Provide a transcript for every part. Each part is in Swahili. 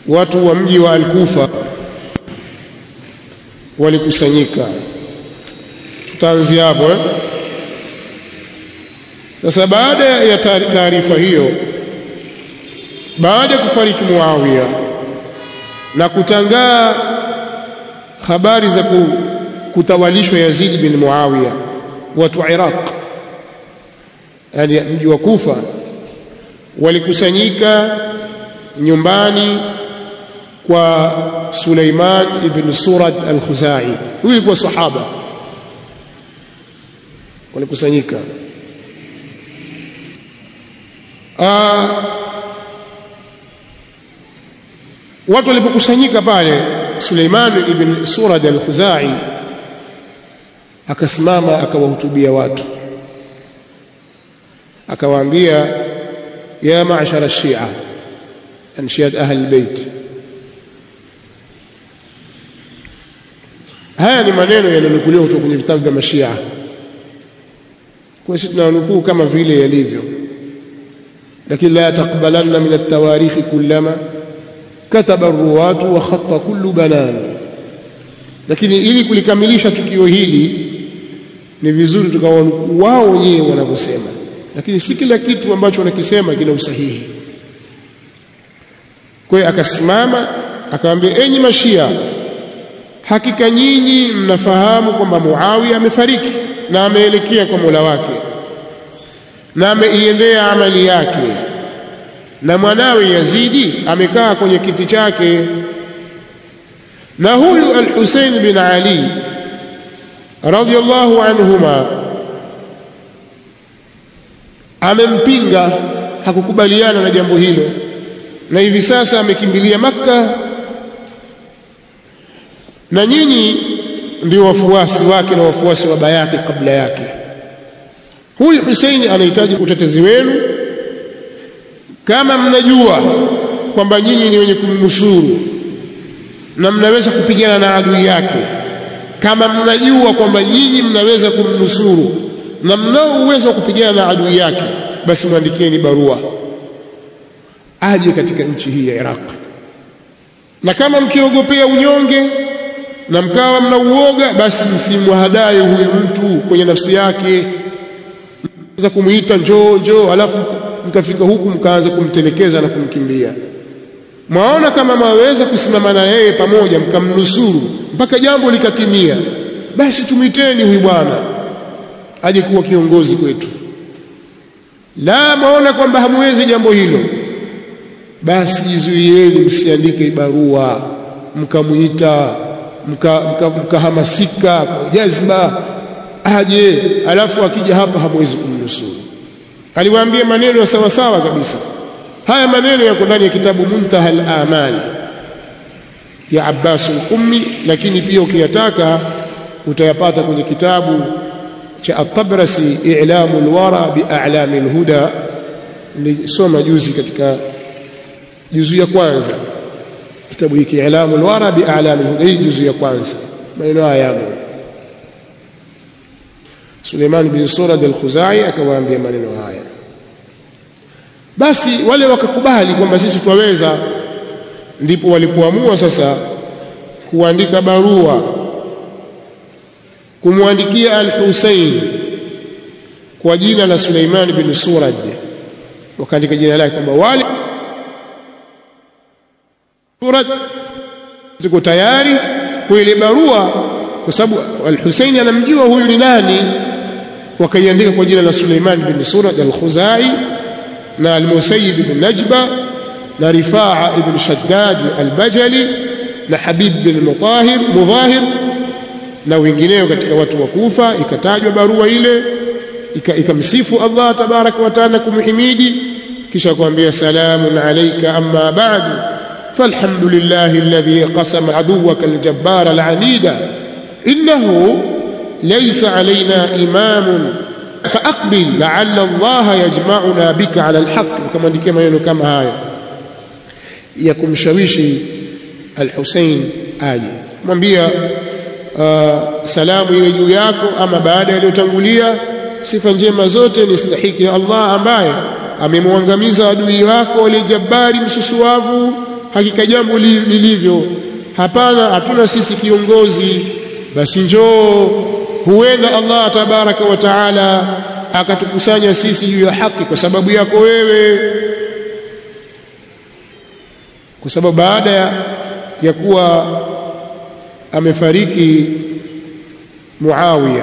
watu wa mji wa Al-Kufa walikusanyika tutaanzia hapo eh? Sasa baada ya taarifa hiyo, baada ya kufariki Muawiya na kutangaa habari za kutawalishwa Yazid bin Muawiya, watu wa Iraq, yani mji wa Kufa, walikusanyika nyumbani kwa Suleiman ibn Surad al-Khuzai. Huyu alikuwa sahaba, walikusanyika Uh, watu walipokusanyika pale, Suleiman ibn Surad al-Khuzai akasimama akawahutubia watu, akawaambia ya ma'shara shia anshiat ahli albayt. Haya ni maneno yananukuliwa kutoka kwenye vitabu vya Mashia, kwa sisi tunanukuu kama vile yalivyo lakini la taqbalanna min at-tawarikh kullama kataba ar-ruwatu wa khatta kullu banan. Lakini ili kulikamilisha tukio hili ni vizuri tukawa wao wenyewe wanavyosema, lakini si kila kitu ambacho wanakisema kina usahihi. Kwa hiyo akasimama akamwambia, enyi Mashia, hakika nyinyi mnafahamu kwamba Muawiya amefariki na ameelekea kwa Mola wake na ameiendea amali yake, na mwanawe Yazidi amekaa kwenye kiti chake, na huyu Al-Husayn bin Ali radhiyallahu anhuma amempinga, hakukubaliana na jambo hilo, na hivi sasa amekimbilia Makka, na nyinyi ndio wafuasi wake na wafuasi wa baba yake kabla yake. Huyu Huseini anahitaji utetezi wenu. Kama mnajua kwamba nyinyi ni wenye kumnusuru na mnaweza kupigana na adui yake, kama mnajua kwamba nyinyi mnaweza kumnusuru na mnao uwezo wa kupigana na adui yake, basi mwandikieni barua aje katika nchi hii ya Iraq. Na kama mkiogopea unyonge na mkawa mna uoga, basi msimwahadaye huyu mtu kwenye nafsi yake za kumuita njoo njoo, alafu mkafika huku mkaanza kumtelekeza na kumkimbia. Mwaona kama mwaweza kusimama na yeye pamoja, mkamnusuru mpaka jambo likatimia, basi tumwiteni huyu bwana aje kuwa kiongozi kwetu. La, mwaona kwamba hamwezi jambo hilo, basi jizuieni, msiandike barua mkamwita mkahamasika mka, mka jazba aje, alafu akija hapa hamwezi kumnusuru. Aliwaambia maneno ya sawa sawa kabisa. Haya maneno yako ndani ya kitabu Muntaha al-Amal ya Abbas al-Qummi, lakini pia ukiyataka utayapata kwenye kitabu cha At-Tabrasi I'lamu al-Wara bi A'lami al-Huda. Nilisoma juzi katika juzu ya kwanza kitabu hiki I'lamu al-Wara bi A'lami al-Huda, hii juzu ya kwanza, maneno haya yamo Suleiman bin Surad al-Khuzai akawaambia maneno haya. Basi wale wakakubali kwamba sisi twaweza. Ndipo walipoamua sasa kuandika barua kumwandikia al-Husayn kwa jina la Suleiman bin Surad, wakaandika jina lake kwamba wale Surad tuko tayari kwa ile barua, kwa sababu al-Husayn anamjua huyu ni nani wakaiandika kwa jina la Suleiman bin Surad al-Khuzai na al-Musayyib bin Najba na Rifaa ibn Shaddad al-Bajali na Habib bin Mutahir Mudhahir na wengineo katika watu wa Kufa. Ikatajwa barua ile ikamsifu Allah tabaraka wa taala kumhimidi, kisha kuambia salamun alayka amma ba'du falhamdulillahi alladhi qasama aduwaka al-jabbar al-anida innahu laysa alaina imamun faaqbil laalla allaha yajmauna bika ala alhaq. Ukamwandikia maneno kama haya ya kumshawishi Alhusein aje, mwambia uh, salamu iwe juu yako, ama baada yaliyotangulia, sifa njema zote ni stahiki ya Allah ambaye amemwangamiza adui wako aliyejabari msusuavu, hakika jambo lilivyo hapana hatuna sisi kiongozi basi njoo huenda Allah tabaraka wa taala akatukusanya sisi juu ya haki kwa sababu yako wewe kwa sababu baada ya kuwa amefariki Muawiya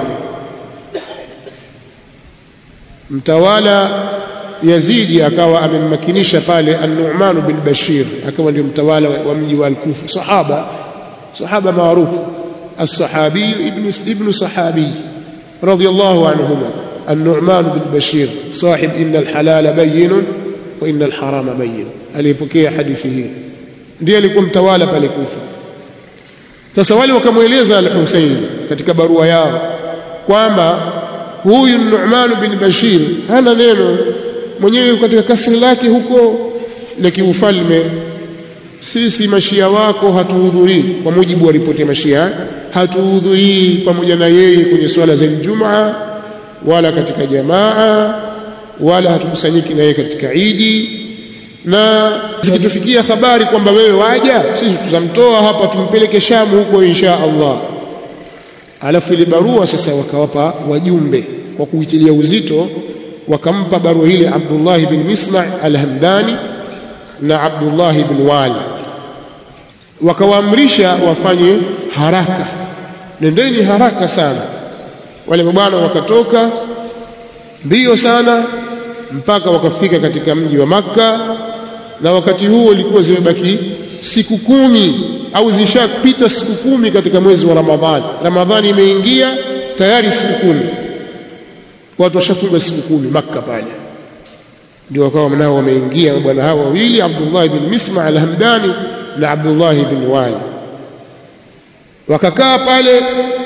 mtawala Yazidi akawa amemmakinisha pale An-Nu'man bin Bashir akawa ndio mtawala wa mji wa Al-Kufa sahaba sahaba maarufu as-sahabi ibn ibn sahabi radiyallahu anhuma An-Nu'man bin Bashir sahib inna al-halala bayyin wa inna al-harama bayyin alipokea hadithi hii ndiye alikuwa mtawala pale Kufa sasa wale wakamweleza al-Husayn katika barua yao kwamba huyu Nu'man bin Bashir hana neno mwenyewe katika kasri lake huko la kiufalme sisi mashia wako hatuhudhurii kwa mujibu wa ripoti ya mashia hatuhudhurii pamoja na yeye kwenye swala za Ijumaa wala katika jamaa wala hatukusanyiki na yeye katika Idi na zikitufikia habari kwamba wewe waja sisi tutamtoa hapa tumpeleke Shamu huko insha Allah alafu ile barua sasa wakawapa wajumbe kwa kuitilia uzito wakampa barua ile Abdullah bin Misma' al-Hamdani na Abdullah bin Wali wakawaamrisha wafanye haraka nendeni haraka sana wale mabwana wakatoka mbio sana mpaka wakafika katika mji wa Makka na wakati huo ilikuwa zimebaki siku kumi au zishapita siku kumi katika mwezi wa Ramadhani Ramadhani imeingia tayari siku kumi watu washafunga siku kumi Makka pale ndio wakawa nao wameingia bwana hao wawili Abdullah bin Misma al-Hamdani na Abdullah bin Wali wakakaa pale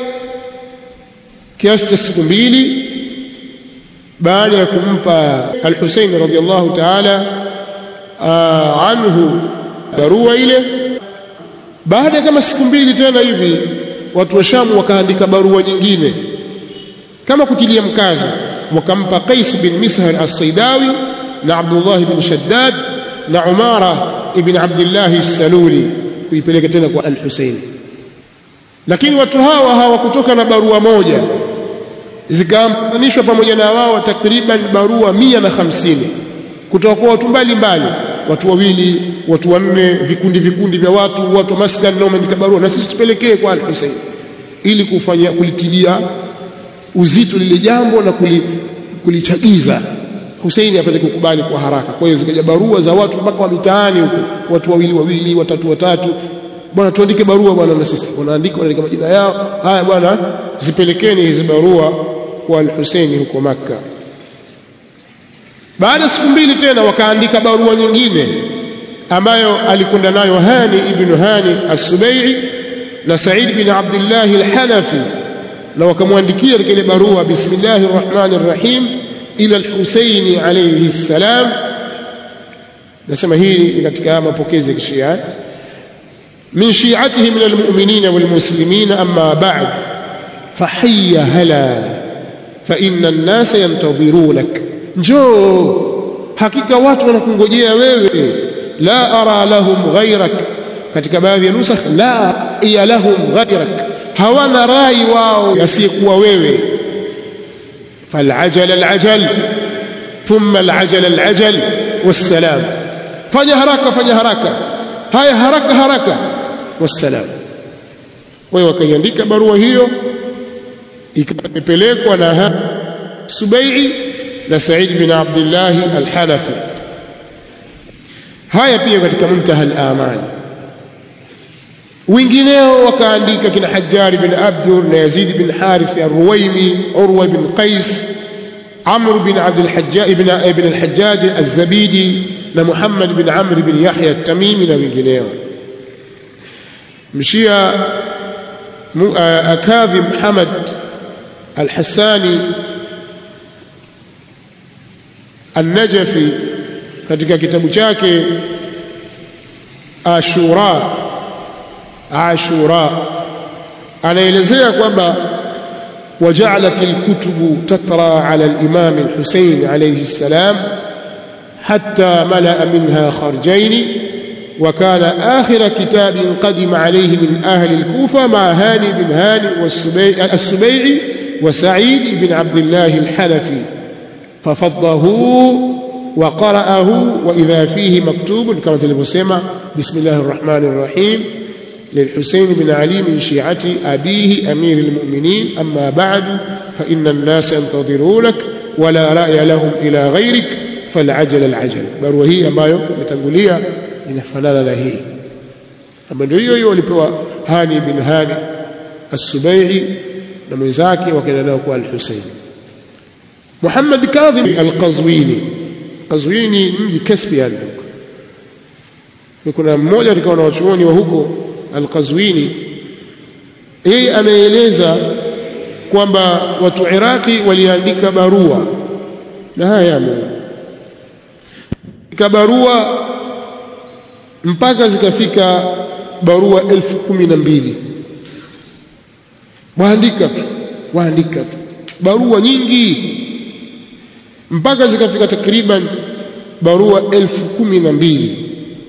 kiasi cha siku mbili baada ya kumpa al-Husayn radhiyallahu ta'ala anhu barua ile baada kama siku mbili tena hivi watu wa Shamu wakaandika barua nyingine kama kutilia mkazo wakampa Qais bin Mishar as-Saidawi na Abdullah bin Shaddad na Umara ibn Abdullah as-Saluli kuipeleka tena kwa al-Husayn lakini watu hawa hawakutoka na barua moja zikaambanishwa pamoja na wao takriban barua mia na hamsini kutoka kwa watu mbalimbali watu wawili watu wanne vikundi vikundi vya watu watu wa maskani na wameandika barua na sisi tupelekee kwa al-Husayn ili kufanya kulitilia uzito lile jambo na kulichagiza Husaini apate kukubali kwa haraka. Kwa hiyo zikaja barua za watu mpaka wa mitaani huko, watu wawili wawili, watatu watatu, bwana tuandike barua bwana, na sisi wanaandika, wanaandika majina yao. Haya bwana, zipelekeni hizi barua kwa al-Husaini huko Makka. Baada ya siku mbili tena wakaandika barua nyingine ambayo alikwenda nayo Hani ibn Hani as-Subai'i na Said bin Abdullah al-Hanafi na wakamwandikia katika ile barua bismillahir rahmanir rahim ila al-Husaini alayhi salam nasema hii ni katika mapokezi ya kishia min shi'atihi min al-mu'minin wal-muslimin amma ba'd fahayya hala fa inna an-nasa yantadhirunak njoo hakika watu wanakungojea wewe la ara lahum ghayrak katika baadhi ya nusakh la iya lahum ghayrak hawana rai wao yasiyekuwa wewe falajal alajal thumma alajal alajal wassalam fanya haraka fanya haraka haya haraka haraka wassalam wao wakaiandika barua hiyo ikapelekwa na Subai'i na Said bin Abdullah al-Hanafi haya pia katika muntaha al-amali wengineo wakaandika kina Hajjari bin Abdur na Yazid bin Harith al-Ruwaimi Urwa bin Qais Amr bin Abd al-Hajjaj ibn ibn al-Hajjaj az-Zabidi na Muhammad bin Amr bin Yahya at-Tamimi na wengineo mshia Akadhi Muhammad al-Hassani An-Najafi katika kitabu chake Ashura Ashura anaelezea kwamba وجعلت الكتب تترى على الإمام الحسين عليه السلام حتى ملأ منها خرجين وكان آخر كتاب قدم عليه من أهل الكوفة مع هاني بن هاني السبيعي وسعيد بن عبد الله الحنفي ففضه وقرأه وإذا فيه مكتوب كما تلبسيما بسم الله الرحمن الرحيم للحسين بن علي من شيعة أبيه أمير المؤمنين أما بعد فإن الناس ينتظرونك ولا رأي لهم إلى غيرك فالعجل العجل barua hii ambayo imetangulia inafanana na hii ambayo ndio hiyo hiyo walipewa Hani bin Hani As-Subai'i na mwenzake wakaenda nao kwa Al-Husayn Muhammad Kadhim Al-Qazwini Qazwini mji Caspian kuna mmoja katika wanawachuoni wa huko Al-Qazwini yeye anaeleza kwamba watu Iraki waliandika barua na haya yamo barua mpaka zikafika barua elfu kumi na mbili waandika tu waandika tu barua nyingi mpaka zikafika takriban barua elfu kumi na mbili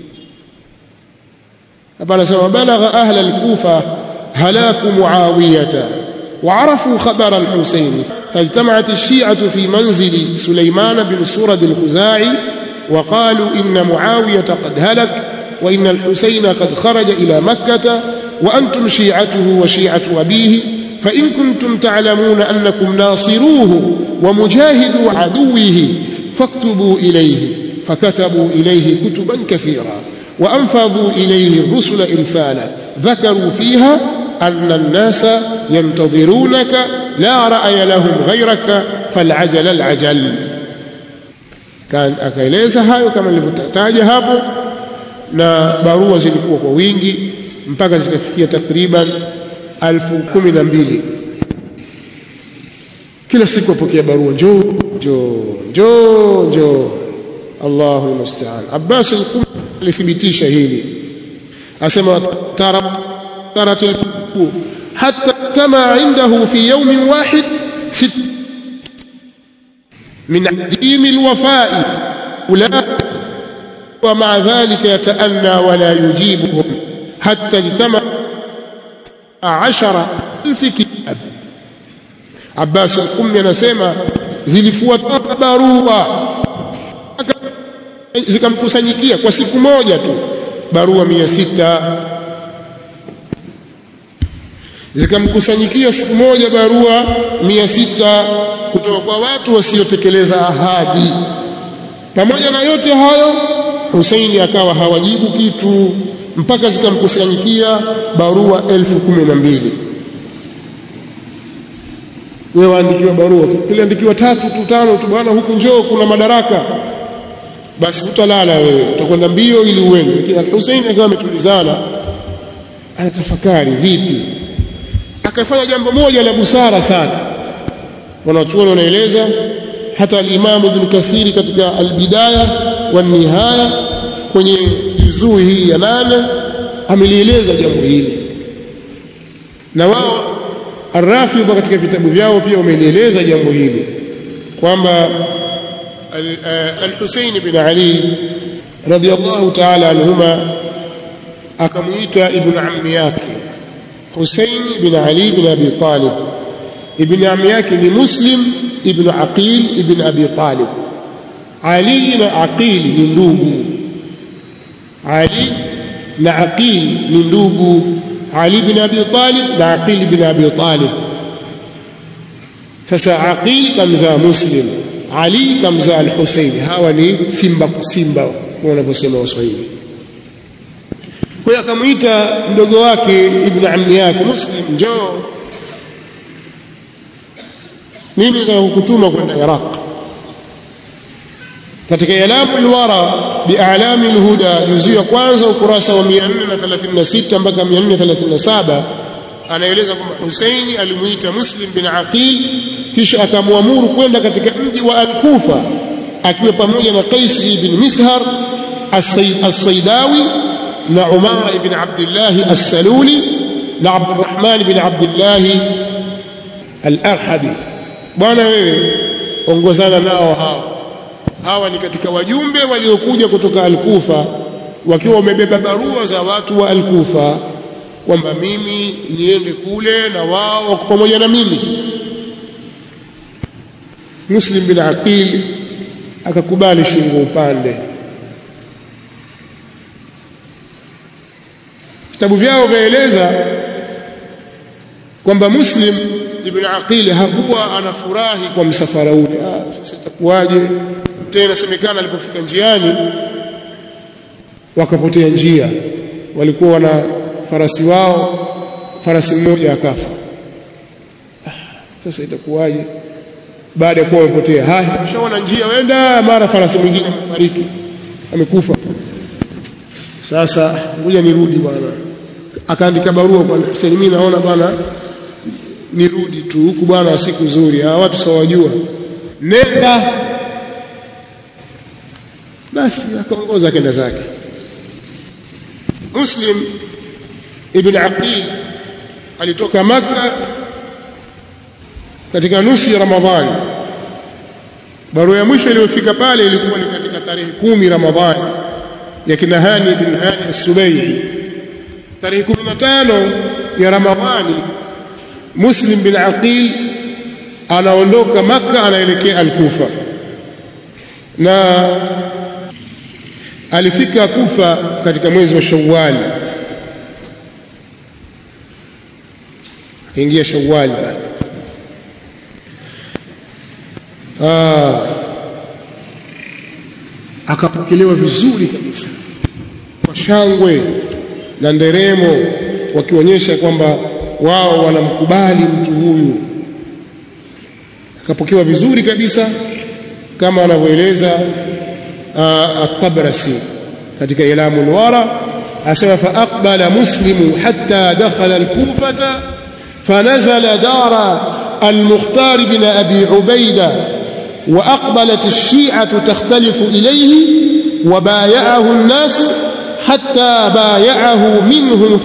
hapa anasema balagha ahla alkufa halaku muawiyata وعرفوا خبر الحسين فاجتمعت الشيعة في منزل سليمان بن سرد الخزاعي وقالوا إن معاوية قد هلك وإن الحسين قد خرج إلى مكة وأنتم شيعته وشيعة أبيه فإن كنتم تعلمون أنكم ناصروه ومجاهدوا عدوه فاكتبوا إليه فكتبوا إليه كتبا كثيرا وأنفضوا إليه الرسل إرسالا ذكروا فيها أن الناس ينتظرونك لا رأي لهم غيرك فالعجل العجل كان akaeleza hayo kama nilivyotaja hapo na barua zilikuwa kwa wingi mpaka zikafikia takriban elfu kumi na mbili kila siku apokea barua njoo njoo njoo njoo Allahu almusta'an Abbas al-Qum alithibitisha hili asema tara tarat al-Kufur hatta tama indahu fi yawmin wahid sit من عديم الوفاء أولئك ومع ذلك يتأنى ولا يجيبهم حتى اجتمع عشر ألف كتاب عباس الأم anasema zilifuata barua zikamkusanyikia kwa siku moja tu barua mia sita zikamkusanyikia siku moja barua mia sita kutoka kwa watu wasiotekeleza ahadi. Pamoja na yote hayo, Husaini akawa hawajibu kitu mpaka zikamkusanyikia barua elfu kumi na mbili. Wewe waandikiwa barua, kiliandikiwa tatu tu tano tu, bwana, huku njoo, kuna madaraka, basi utalala wewe, utakwenda mbio ili uende. Lakini Husaini akawa ametulizana, anatafakari vipi, akafanya jambo moja la busara sana wanachuoni wanaeleza hata al-Imam Ibn Kathiri katika al-Bidaya wa Nihaya kwenye juzuu hii ya nane amelieleza jambo hili na wao Ar-Rafidha katika vitabu vyao pia wamelieleza jambo hili kwamba Al-Husayn bin Ali radiyallahu ta'ala anhuma akamuita ibn ammi yake Husayn bin Ali bin Abi Talib ibn ammi yake ni Muslim ibn Aqil ibn Abi Talib. Ali na Aqil ni ndugu. Ali na Aqil ni ndugu. Ali ibn Abi Talib na Aqil ibn Abi Talib. Sasa Aqil kamzaa Muslim, Ali kamzaa Al-Husayn. Hawa ni simba kwa simba kama wanavyosema Waswahili. Kwa hiyo akamwita mdogo wake ibn ammi yake Muslim, njoo mimi nakukutuma kwenda Iraq katika Ilamu alwara bi'alami alhuda juzu ya kwanza ukurasa wa 436 mpaka 437 anaeleza kwamba Husaini alimuita Muslim bin Aqil kisha akamwamuru kwenda katika mji wa Al-Kufa akiwa pamoja na Qais ibn Mishar as-Saydawi na Umar ibn Abdullah as-Saluli na Abdurrahman ibn Abdullah al-Arhabi bwana wewe ongozana nao hawa hawa ni katika wajumbe waliokuja kutoka Al-Kufa wakiwa wamebeba barua za watu wa Al-Kufa kwamba mimi niende kule na wao wako pamoja na mimi. Muslim bin Aqil akakubali shingo upande. Vitabu vyao vyaeleza kwamba Muslim ibn Aqil hakuwa anafurahi kwa msafara ule. Ah, sasa itakuwaje? Tena inasemekana alipofika njiani wakapotea njia, walikuwa wana farasi wao, farasi mmoja akafa. Ah, sasa itakuwaje? Baada ya kuwa wamepotea, haya, ushaona njia, wenda mara farasi mwingine amefariki, amekufa. Sasa ngoja nirudi bwana. Akaandika barua kwa Hussein, mimi naona bwana nirudi tu huku bwana, siku nzuri, hawa watu sawajua, nenda basi. Akaongoza akenda zake. Muslim ibn Aqil alitoka Makka katika nusu ya Ramadhani. Barua ya mwisho iliyofika pale ilikuwa ni katika tarehe kumi Ramadhani ya kina Hani bin Hani as-Subayi. Tarehe 15 ya Ramadhani Muslim bin Aqil anaondoka Makka anaelekea Al-Kufa na alifika Kufa katika mwezi wa Shawwal, akaingia Shawwal ah, akapokelewa vizuri kabisa kwa shangwe na nderemo, wakionyesha kwamba wao wanamkubali mtu huyu. Akapokewa vizuri kabisa kama anavyoeleza At-Tabrasi katika Ilamu al-Wara, asema fa aqbala muslimu hatta dakhala al-Kufata fanazala dara al-Mukhtar bin Abi Ubaida wa aqbalat ash-Shi'atu takhtalifu ilayhi wa bay'ahu an-nas hatta bay'ahu minhum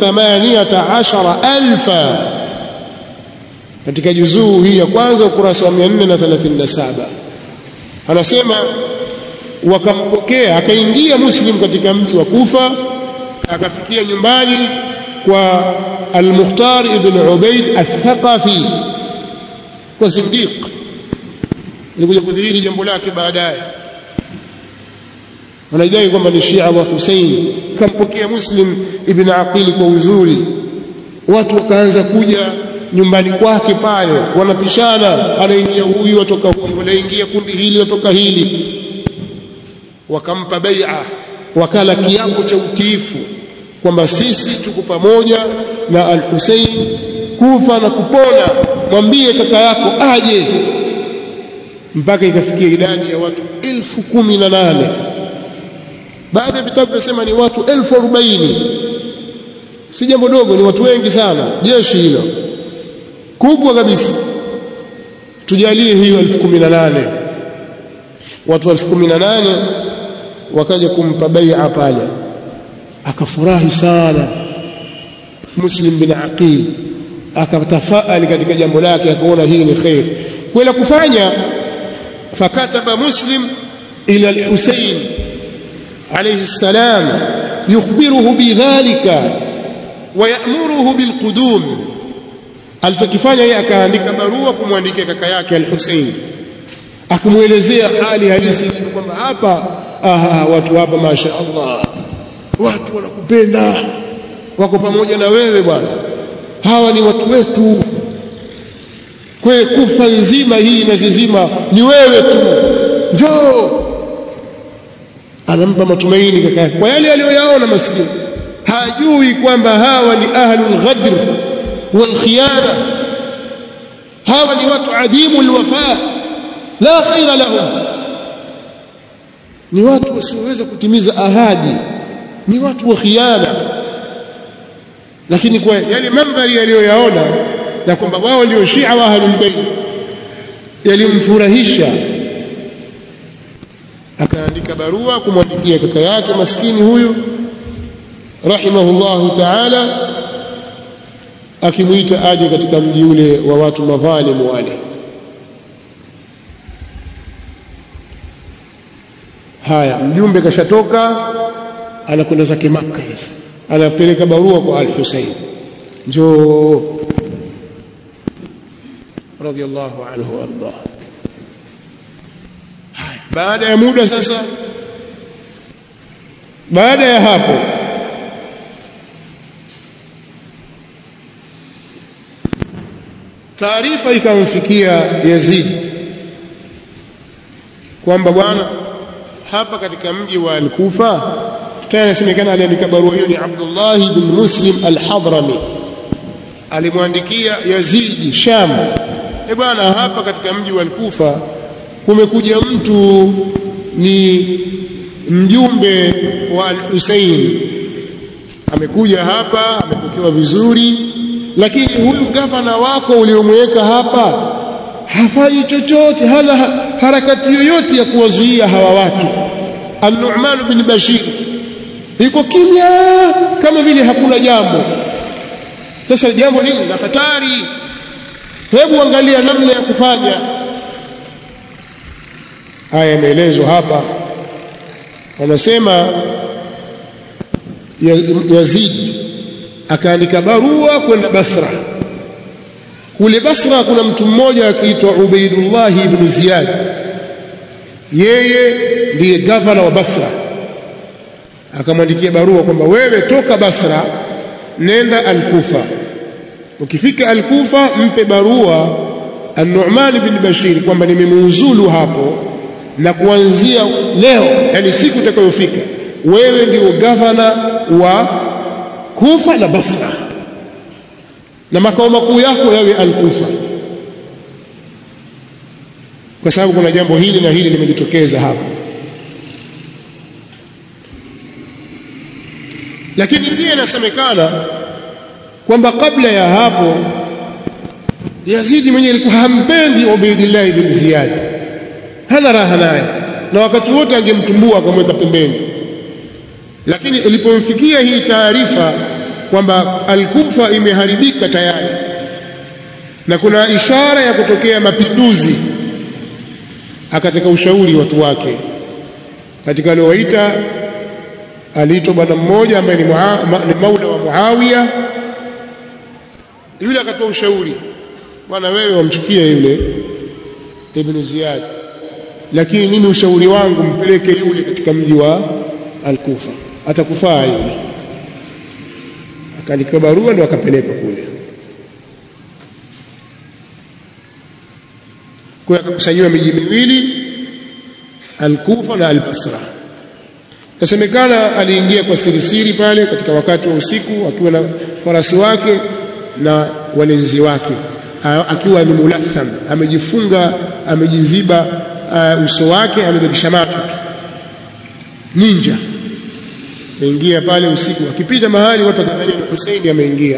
18000 katika juzuu hii ya kwanza ukurasa wa 437 anasema wakampokea akaingia Muslim katika mji wa Kufa akafikia nyumbani kwa Al-Mukhtar ibn Ubaid Al-Thaqafi kwa Sindiq ilikuja kudhihiri jambo lake baadaye wanadai kwamba ni Shia wa Hussein kampokea Muslim ibn Aqil kwa uzuri watu wakaanza kuja nyumbani kwake pale wanapishana anaingia huyu atoka huyu wanaingia kundi hili watoka hili wakampa bai'a wakala kiapo cha utiifu kwamba sisi tuko pamoja na al-Hussein kufa na kupona mwambie kaka yako aje mpaka ikafikia idadi ya watu elfu kumi na nane baadhi ya vitabu vinasema ni watu elfu arobaini si jambo dogo ni watu wengi sana jeshi hilo kubwa kabisa tujalie hiyo elfu kumi na nane watu elfu kumi na nane wakaja kumpa bai'a pale akafurahi sana Muslim bin Aqil akatafaali katika jambo lake akaona hii ni khair kwenda kufanya fakataba Muslim ila al-Husayn alayhi salam yukhbiruhu bidhalika wa ya'muruhu bilqudum alichokifanya yeye akaandika barua kumwandikia kaka yake al-Husayn akamwelezea hali halisi kwamba hapa aha watu hapa masha Allah watu wanakupenda wako pamoja na wewe bwana hawa ni watu wetu kwe kufa nzima hii na zizima ni wewe tu njoo anampa matumaini kaka yake kwa yale aliyoyaona maskini hajui kwamba hawa ni ahlul ghadr wal khiyana hawa ni watu adimu alwafa la khaira lahum ni watu wasioweza kutimiza ahadi ni watu wa khiana lakini kwa yale mandhari aliyoyaona na kwamba wao ndio Shia wa Ahlul Bait yalimfurahisha akaandika barua kumwandikia kaka yake maskini huyu rahimahullahu ta'ala akimwita aje katika mji ule wa watu madhalimu wale haya mjumbe kashatoka anakwenda zake Makka sasa anapeleka barua kwa al-Husayn njoo radiyallahu anhu warda baada ya muda sasa baada ya hapo taarifa ikamfikia Yazid kwamba bwana hapa katika mji wa Al-Kufa tena inasemekana aliandika barua hiyo ni Abdullah bin Muslim Al-Hadrami alimwandikia Yazid Sham e bwana hapa katika mji wa Al-Kufa kumekuja mtu ni mjumbe wa Al-Husayn amekuja hapa amepokewa vizuri lakini huyu gavana wako uliomweka hapa hafanyi chochote hana harakati yoyote ya kuwazuia hawa watu An-Nu'man bin Bashir iko kimya kama vile hakuna jambo sasa jambo hili la hatari hebu angalia namna ya kufanya haya imeelezwa hapa wanasema Yazid akaandika barua kwenda Basra kule Basra kuna mtu mmoja akiitwa Ubaidullah ibn Ziyad yeye ndiye gavana wa Basra akamwandikia barua kwamba wewe toka Basra nenda Al-Kufa ukifika Al-Kufa mpe barua An-Nu'man bin Bashir kwamba nimemuuzulu hapo na kuanzia leo yani siku itakayofika wewe ndio gavana wa Kufa na Basra na makao makuu yako yawe Al-Kufa kwa sababu kuna jambo hili na hili limejitokeza hapa lakini pia inasemekana kwamba kabla ya hapo Yazidi mwenyewe alikuwa hampendi Ubaidillah ibn Ziyad hana raha naye na wakati wote angemtumbua akamweka pembeni lakini ilipomfikia hii taarifa kwamba Al-Kufa imeharibika tayari na kuna ishara ya kutokea mapinduzi akataka ushauri watu wake katika aliowaita aliitwa bwana mmoja ambaye ni, mua, ni maula wa Muawiya yule akatoa ushauri bwana wewe wamchukia yule Ibn Ziyad lakini mimi ushauri wangu mpeleke yule katika mji wa Al-Kufa atakufaa yule akaandika barua ndio akapeleka kule kwa akakusanyiwa miji miwili Al-Kufa na Al-Basra Kasemekana aliingia kwa sirisiri pale katika wakati wa usiku akiwa na farasi wake na walinzi wake akiwa ni mulatham amejifunga amejiziba uh, uso wake amebakisha macho tu ninja ameingia pale usiku akipita mahali watu wakadhania ni Hussein ameingia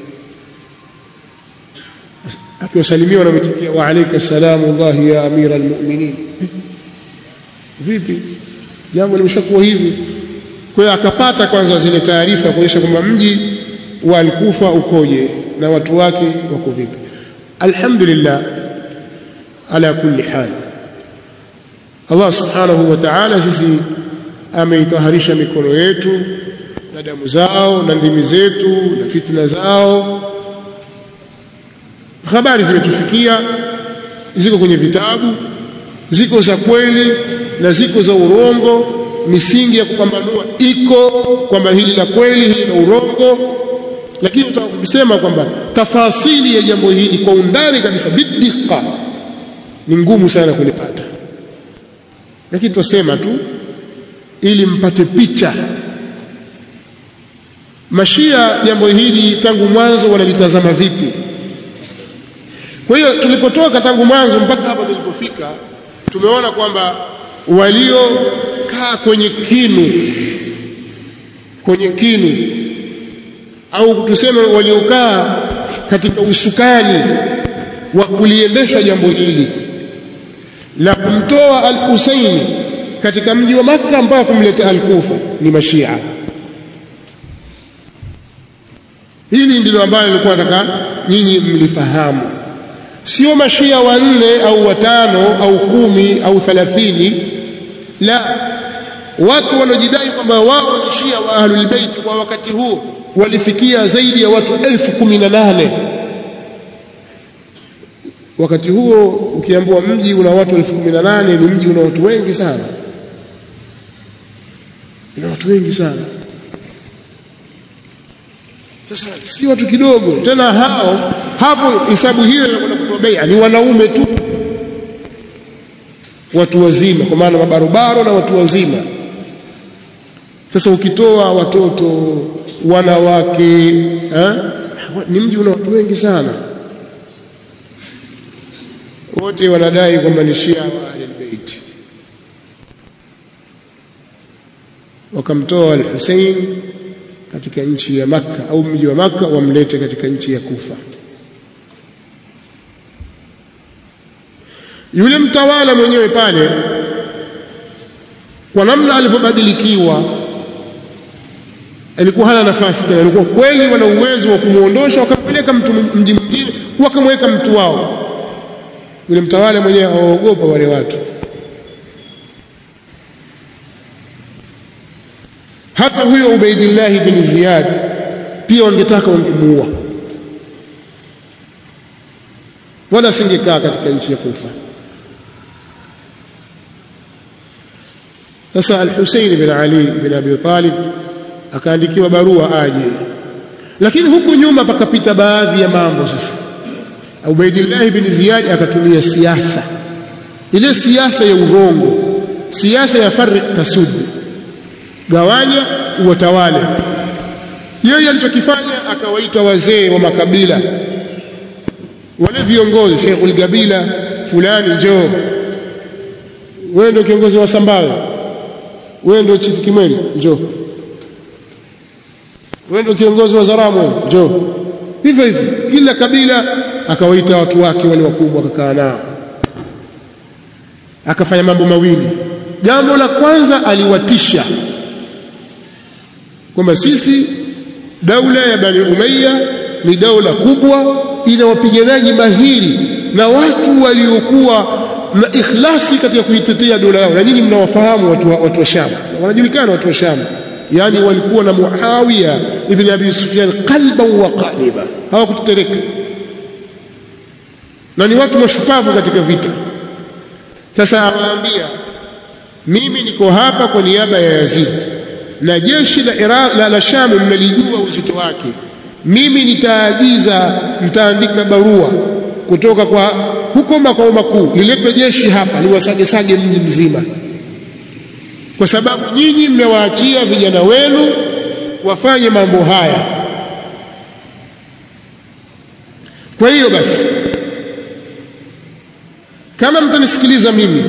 akiwasalimiwa na mitikia wa alayka salamu Allah ya amira almu'minin vipi jambo limeshakuwa hivi kwa hiyo akapata kwanza zile taarifa kuonyesha kwamba mji wa Al-Kufa ukoje na watu wake wako vipi alhamdulillah ala kulli hal Allah subhanahu wa ta'ala sisi ameitaharisha mikono yetu na damu zao na ndimi zetu na fitna zao habari zimetufikia ziko kwenye vitabu ziko za kweli na ziko za urongo misingi ya kupambanua iko kwamba hili la kweli hili la urongo lakini utakusema kwamba tafasili ya jambo hili kwa undani kabisa bidika ni ngumu sana kulipata lakini tutasema tu ili mpate picha mashia jambo hili tangu mwanzo wanalitazama vipi kwa hiyo tulipotoka tangu mwanzo mpaka hapa tulipofika tumeona kwamba waliokaa kwenye kinu kwenye kinu au tuseme waliokaa katika usukani wa kuliendesha jambo hili la kumtoa al-Husaini katika mji wa Makka mpaka kumleta al-Kufa ni mashia hili ndilo ambalo nilikuwa nataka nyinyi mlifahamu sio mashia wanne au watano au kumi au thalathini la watu wanaojidai kwamba wao ni Shia wa Ahlul Bait kwa wakati huo walifikia zaidi ya watu elfu kumi na nane wakati huo ukiambiwa mji una watu elfu kumi na nane ni mji una watu wengi sana una watu wengi sana sasa si watu kidogo tena hao hapo hisabu hiyo inakwenda kutoa bai'a ni wanaume tu watu wazima kwa maana mabarobaro na watu wazima sasa ukitoa watoto wanawake eh, ni mji una watu wengi sana wote wanadai kwamba ni Shia wa Ahlul Bait wakamtoa al-Hussein katika nchi ya Makka au mji wa Makka wamlete katika nchi ya Kufa yule mtawala mwenyewe pale kwa namna alivyobadilikiwa alikuwa hana nafasi tena alikuwa kweli wana uwezo wa kumuondosha wakampeleka mtu mji mwingine wakamweka mtu wao yule mtawala mwenyewe awaogopa wale watu hata huyo Ubaidillah bin Ziyad pia wangetaka wangemuua wala singekaa katika nchi ya Kufa sasa al-Husayn bin Ali bin Abi Talib akaandikiwa barua aje lakini huku nyuma pakapita baadhi ya mambo sasa Ubaidillah bin Ziyad akatumia siasa ile siasa ya urongo siasa ya farq tasud gawanya uwatawale yeye alichokifanya akawaita wazee wa makabila wale viongozi Sheikhul Gabila fulani njoo wewe ndio kiongozi wa Sambawe wewe ndio chief Kimweli njoo wewe ndio kiongozi wa Zaramwe njoo hivyo hivyo kila kabila akawaita watu wake wale wakubwa akakaa nao akafanya mambo mawili jambo la kwanza aliwatisha kwamba sisi daula ya Bani Umayya ni daula kubwa ina wapiganaji mahiri na watu waliokuwa na ikhlasi katika kuitetea dola yao na nyinyi mnawafahamu watu wa, watu wa Sham wanajulikana watu wa Sham yani walikuwa na Muawiya ibn Abi Sufyan qalban wa qaliba hawakutetereka na ni watu mashupavu katika vita sasa awaambia mimi niko hapa kwa niaba ya Yazid na jeshi la Iraq la, la Sham mnalijua uzito wake mimi nitaagiza nitaandika barua kutoka kwa huko makao makuu liletwe jeshi hapa liwasagesage mji mzima kwa sababu nyinyi mmewaachia vijana wenu wafanye mambo haya kwa hiyo basi kama mtanisikiliza mimi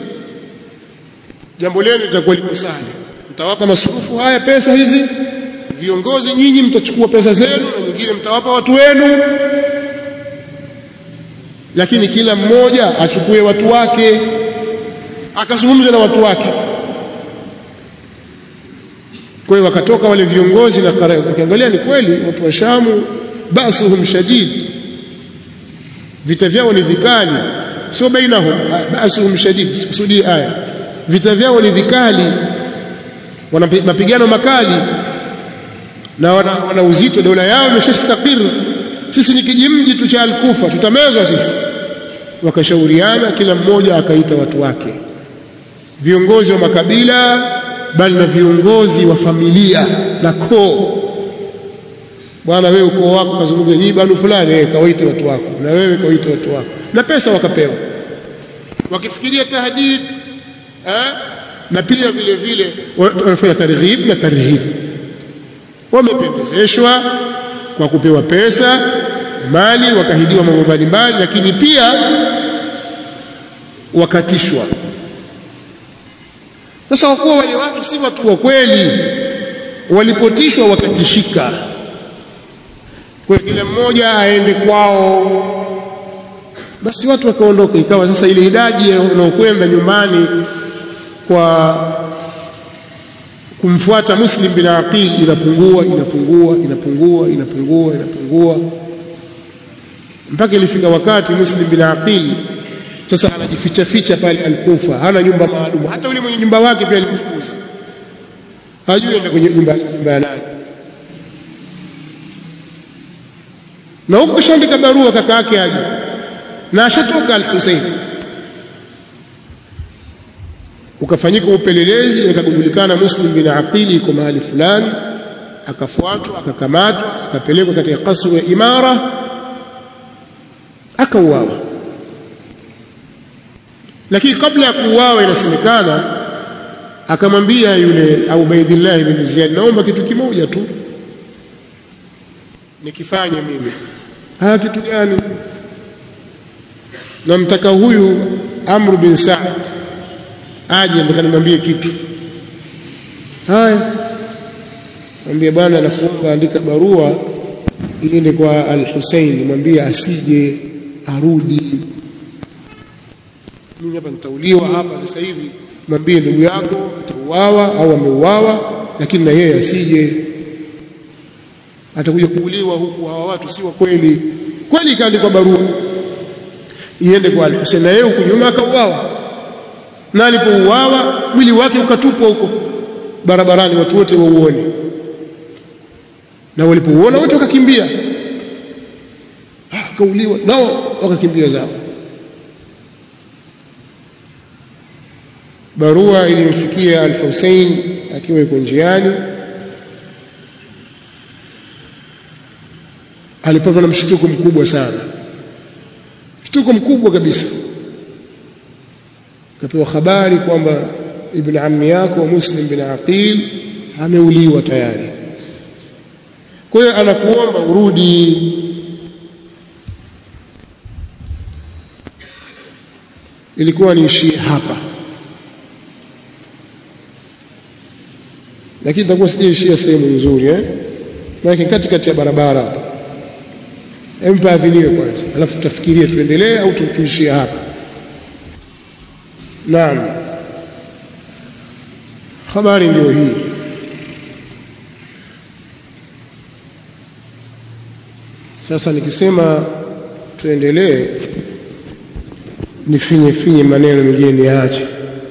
jambo lenu litakuwa liko sawa mtawapa masurufu haya pesa hizi viongozi nyinyi mtachukua pesa zenu na nyingine mtawapa watu wenu lakini kila mmoja achukue watu wake akazungumza na watu wake kwa hiyo wakatoka wale viongozi na ukiangalia ni kweli watu wa Shamu basuhum shadid vita vyao ni vikali sio bainahum basuhum shadid sikusudii aya vita vyao ni vikali wana mapigano makali na wana, wana uzito dola yao imeshastakir sisi ni kijimji tu cha Al-Kufa tutamezwa sisi wakashauriana kila mmoja akaita watu wake viongozi wa makabila bali na viongozi wa familia na koo bwana wewe ukoo wako kazungumza nyinyi banu fulani eh kawaite watu wako na wewe kawaite watu wako na pesa wakapewa wakifikiria tahdid eh na pia vile vile wanafanya targhib na tarhib wamependezeshwa kwa kupewa pesa mali wakahidiwa mambo mbalimbali lakini pia wakatishwa sasa wakuwa wale watu si watu wa kweli walipotishwa wakatishika kwa kila mmoja aende kwao basi watu wakaondoka ikawa sasa ile idadi inayokwenda nyumbani kwa kumfuata Muslim bin Aqil inapungua inapungua inapungua inapungua inapungua mpaka ilifika wakati Muslim bin Aqil sasa anajificha ficha pale Al-Kufa hana nyumba maalum hata yule mwenye nyumba wake pia alimfukuza hajui enda kwenye nyumba nyumba ya nani na huko kashaandika barua kaka yake aje na ashatoka al-Hussein ukafanyika upelelezi ikagundulikana Muslim bin Aqili iko mahali fulani akafuatwa akakamatwa akapelekwa katika kasru ya imara akauawa lakini kabla ya kuuawa inasemekana akamwambia yule Ubaidillah bin Ziyad naomba kitu kimoja tu nikifanye mimi haya kitu gani namtaka huyu Amr bin Saad aje nataka nimwambie kitu haya mwambie bwana nakuomba andika barua iende kwa al-Hussein mwambie asije arudi mimi hapa nitauliwa hapa sasa hivi mwambie ndugu yako atauawa au ameuawa lakini na yeye asije atakuja kuuliwa huku hawa watu si wa kweli kweli ikaandikwa barua iende kwa al-Hussein na yeye huku nyuma akauawa na alipouawa mwili wake ukatupwa huko barabarani watu wote wauone na walipouona wote wakakimbia akauliwa nao wakakimbia zao barua ilimfikia al-Hussein akiwa yuko njiani alipatwa na mshtuko mkubwa sana mshtuko mkubwa kabisa kapewa habari kwamba ibn ammi yako Muslim bin Aqil ameuliwa tayari kwa hiyo anakuomba urudi ilikuwa niishie hapa lakini itakuwa sijaishia sehemu nzuri eh maana katikati ya barabara hapa empa aviliwe kwanza alafu tutafikiria tuendelee au tuishie hapa naam habari ndio hii sasa nikisema tuendelee nifinye finye maneno mengine niache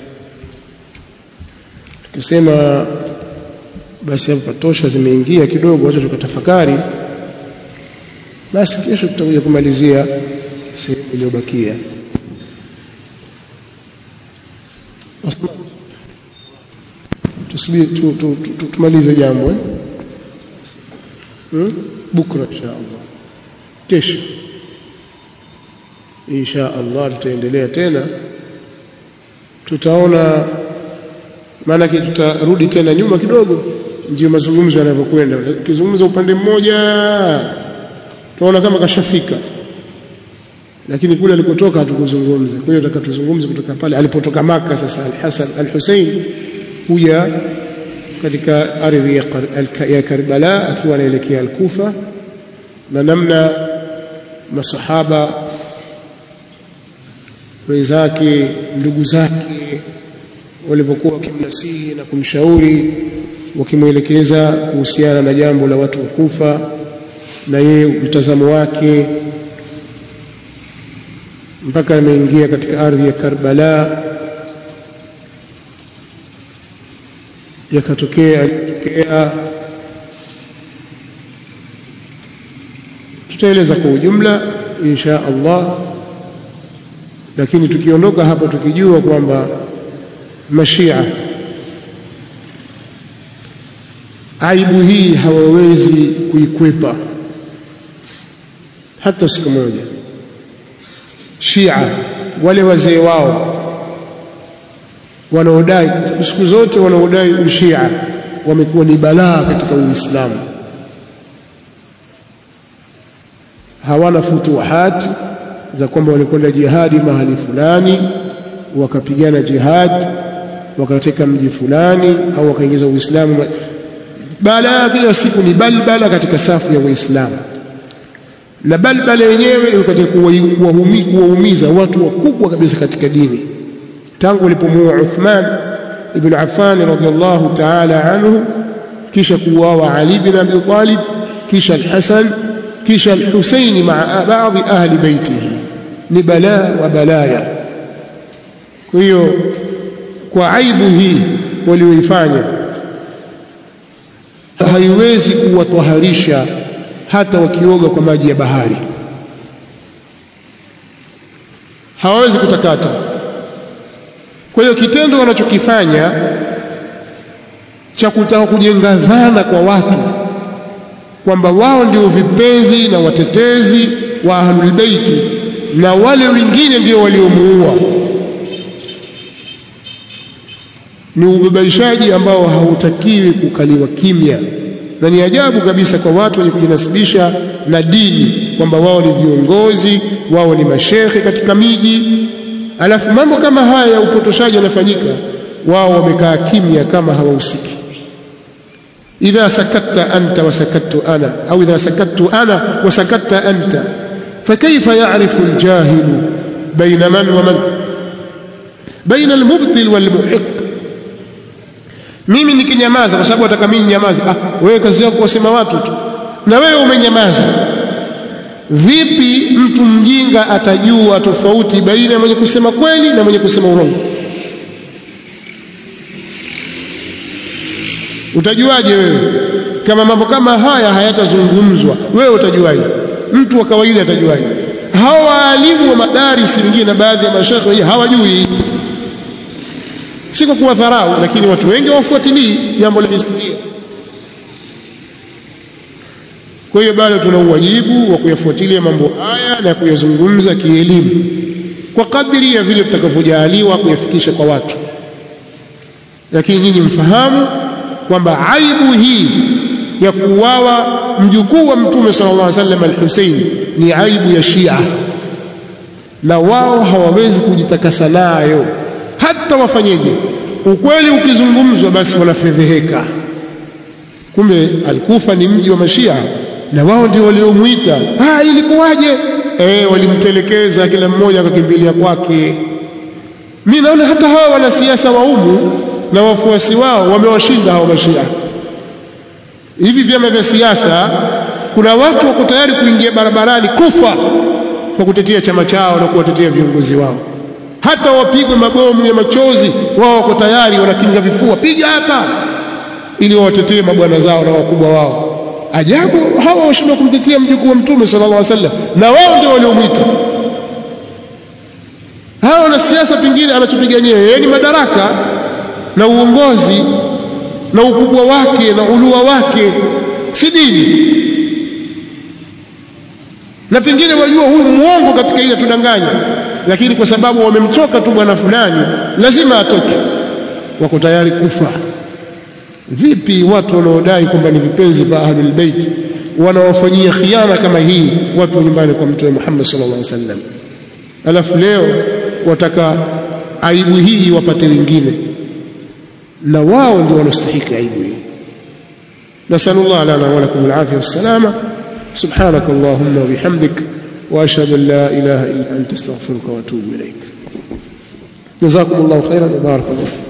tukisema basi hapa tosha zimeingia kidogo wacha tukatafakari basi kesho tutakuja kumalizia sehemu iliyobakia tusubiri tu, tu, tu, tu, tumalize jambo eh? hmm? bukra insha Allah kesho insha Allah tutaendelea tena tutaona maana tutarudi tena nyuma kidogo ndio mazungumzo yanavyokwenda ukizungumza upande mmoja tunaona kama kashafika lakini kule alikotoka hatukuzungumza kwa hiyo tutakatuzungumze kutoka pale alipotoka maka sasa al-Hasan al-Hussein huja katika ardhi ya, ya Karbala akiwa anaelekea al-Kufa na namna masahaba wenzake ndugu zake walivyokuwa wakimnasihi na kumshauri wakimwelekeza kuhusiana na jambo la watu wa Kufa na yeye mtazamo wake mpaka ameingia katika ardhi ya Karbala yakatokea yalitokea tutaeleza kwa ujumla insha Allah lakini tukiondoka hapa tukijua kwamba mashia aibu hii hawawezi kuikwepa hata siku moja Shia wale wazee wao wanaodai siku zote wanaodai ushia wamekuwa ni balaa katika Uislamu hawana futuhati za kwamba walikwenda jihadi mahali fulani wakapigana jihad wakateka mji fulani au wakaingiza Uislamu balaa kila siku ni balbala katika safu ya Waislamu na balbala yenyewe ilikuwa kuwaumiza watu wakubwa kabisa katika dini tangu walipomuua Uthman ibn Affan radhiyallahu ta'ala anhu kisha kuuawa Ali ibn Abi Talib kisha al-Hasan kisha al-Husayn ma'a baadhi ahli baitihi ni balaa wa balaya kwa hiyo kwa aibu hii walioifanya haiwezi kuwatwaharisha hata wakioga kwa maji ya bahari, hawawezi kutakata. Kwa hiyo kitendo wanachokifanya cha kutaka kujenga dhana kwa watu kwamba wao ndio vipenzi na watetezi wa Ahlul Baiti na wale wengine ndio waliomuua ni ubabaishaji ambao hautakiwi kukaliwa kimya, na ni ajabu kabisa kwa watu wenye kujinasibisha na dini kwamba wao ni viongozi, wao ni mashekhe katika miji, alafu mambo kama haya ya upotoshaji yanafanyika, wao wamekaa kimya kama hawahusiki. idha sakatta anta wa sakattu ana au idha sakattu ana wa sakatta anta fakaifa ya'rifu aljahilu baina man wa man baina almubtil walmuhiq mimi nikinyamaza kwa sababu nataka mimi nyamaza. Ah, wewe kazi yako kusema watu tu, na wewe umenyamaza. Vipi mtu mjinga atajua tofauti baina ya mwenye kusema kweli na mwenye kusema urongo? Utajuaje wewe kama mambo kama haya hayatazungumzwa? Wewe utajuaje? Mtu wa kawaida atajuaje? Hawa waalimu wa madarisi wengine na baadhi ya mashekhe wenyewe hawajui si kwa kuwadharau, lakini watu wengi hawafuatilii jambo la historia. Kwa hiyo bado tuna uwajibu wa kuyafuatilia mambo haya na kuyazungumza kielimu kwa kadiri ya vile tutakavyojaaliwa kuyafikisha kwa watu, lakini nyinyi mfahamu kwamba aibu hii ya kuuawa mjukuu wa Mtume sallallahu alaihi wasallam al-Husayn ni aibu ya Shia, na wao hawawezi kujitakasa nayo hata wafanyeje. Ukweli ukizungumzwa, basi wanafedheheka. Kumbe Alkufa ni mji wa Mashia na wao ndio waliomwita. Ah, ilikuwaje? Eh, walimtelekeza, kila mmoja akakimbilia kwake. Mimi naona hata hawa wanasiasa wa umu na wafuasi wao wamewashinda hao Mashia. Hivi vyama vya siasa, kuna watu wako tayari kuingia barabarani kufa kwa kutetea chama chao na kuwatetea viongozi wao hata wapigwe mabomu ya machozi, wao wako tayari, wanakinga vifua, piga hapa, ili wawatetee mabwana zao na wakubwa wao. Ajabu, hawa washindwa kumtetea mjukuu wa Mtume sallallahu alaihi wasallam, na wao ndio waliomwita. Hawa wanasiasa, pengine anachopigania yeye ni madaraka na uongozi na ukubwa wake na ulua wake, si dini, na pengine wajua huyu muongo katika ile tudanganya lakini kwa sababu wamemchoka tu bwana fulani, lazima atoke, wako tayari kufa. Vipi watu wanaodai kwamba ni vipenzi vya Ahlul Bait wanawafanyia khiana kama hii watu wa nyumbani kwa Mtume Muhammad sallallahu alaihi wasallam, alafu leo wataka aibu hii wapate wengine, na wao ndio wanastahiki aibu hii. Nasalullah lana wa lakum alafia wassalama. Subhanaka Allahumma wa bihamdik واشهد ان لا اله الا انت استغفرك واتوب اليك جزاكم الله خيرا وبارك الله فيكم